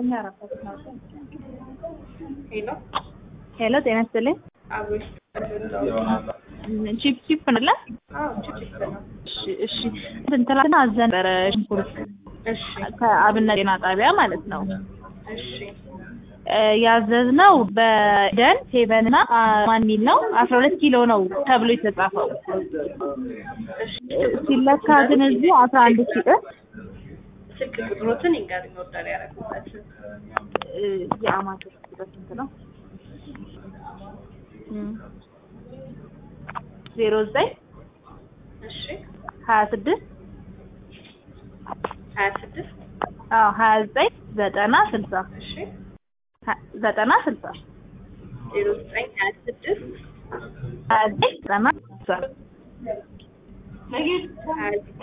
ሄሎ ሄሎ ጤና ይስጥልኝ። አብሮሽ ቺፕ ቺፕ ነለ? አዎ ችፕ ነው። እሺ እሺ። ትናንትና አዘን ነበረ ሽንኩርት እሺ ከአብነት ጤና ጣቢያ ማለት ነው። እሺ እ ያዘዝነው በደን ሴቨን እና ማን ሚል ነው አስራ ሁለት ኪሎ ነው ተብሎ የተጻፈው እሺ እ ሲለካ ግን እዚሁ አስራ አንድ ሺህ እ ስልክ ቁጥሮትን ይንገሩኝ ኦርደር ያደረጉበትን። እ የአማቶች ቁጥር ስንት ነው? ዜሮ ዘጠኝ እሺ ሀያ ስድስት ሀያ ስድስት አዎ ሀያ ዘጠኝ ዘጠና ስልሳ እሺ ሀ- ዘጠና ስልሳ ዜሮ ዘጠኝ ሀያ ስድስት ሀያ ዘጠኝ ዘጠና ስልሳ ሀያ